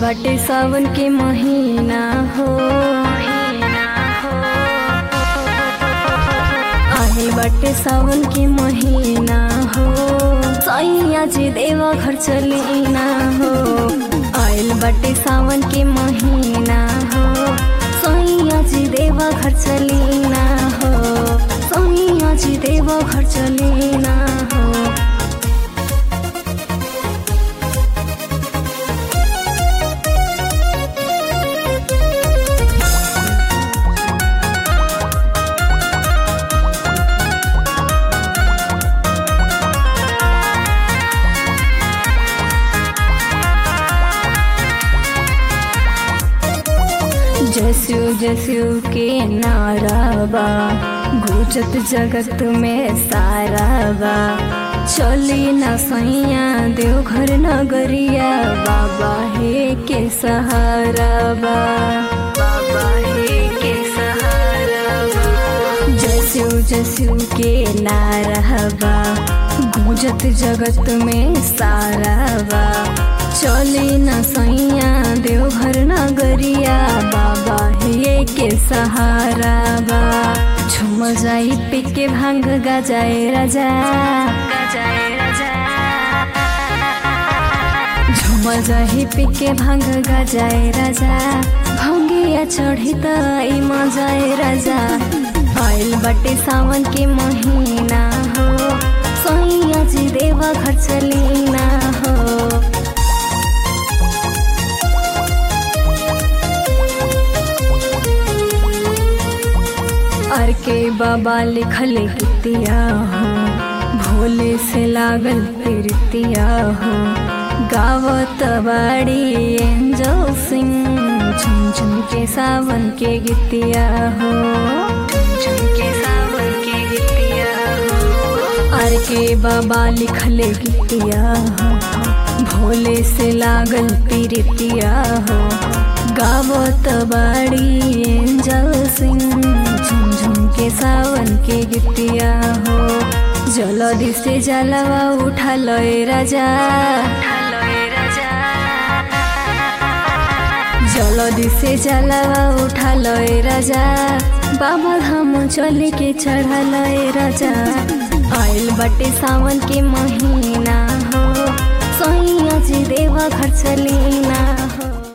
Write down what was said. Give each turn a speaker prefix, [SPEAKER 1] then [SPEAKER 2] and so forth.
[SPEAKER 1] बाटे सावन के महीना हो आइल बाटे सावन के महीना हो सैया जी देवा घर चलीना हो आइल बाटे सावन के महीना हो सैया जी देवा घर चलीना हो सैया जी देवा घर चलीना हो जसु जसु के नाराबा गुजत जगत में साराबा चली न सैया देवघर नगरिया बाबा हे के सहाराबा बाबा हे के सहाराबा जसु जसु के नाराबा गुजत जगत में साराबा चली न सैया देवघर नगरिया बाबा हे के सहारा बा झुम जाई पी के भांग गजाए राजा गजाए राजा झुम जाई पी के भांग गजाए राजा भंगिया चढ़ी त ई मजाए राजा आइल बटे सावन के महीना हो सैया जी देवा घर चलीना हो अर के बाबा लिखल गीतिया हो भोले से लागल प्रीतिया हो गावत बाड़ी एंजो सिंह झुमझुम के सावन के गीतिया हो झुमझुम के सावन के गीतिया हो अर के बाबा लिखल गीतिया हो भोले से लागल प्रीतिया हो गावत बाड़ी एंजल सिंह झुमझुम के सावन के गीतिया हो जलदि से जलवा उठा लय राजा जलदि से जलवा उठा लय राजा बाबा धाम चले के चढ़ा लय राजा आइल बटे सावन के महीना हो सैया जी देवा घर चलीना हो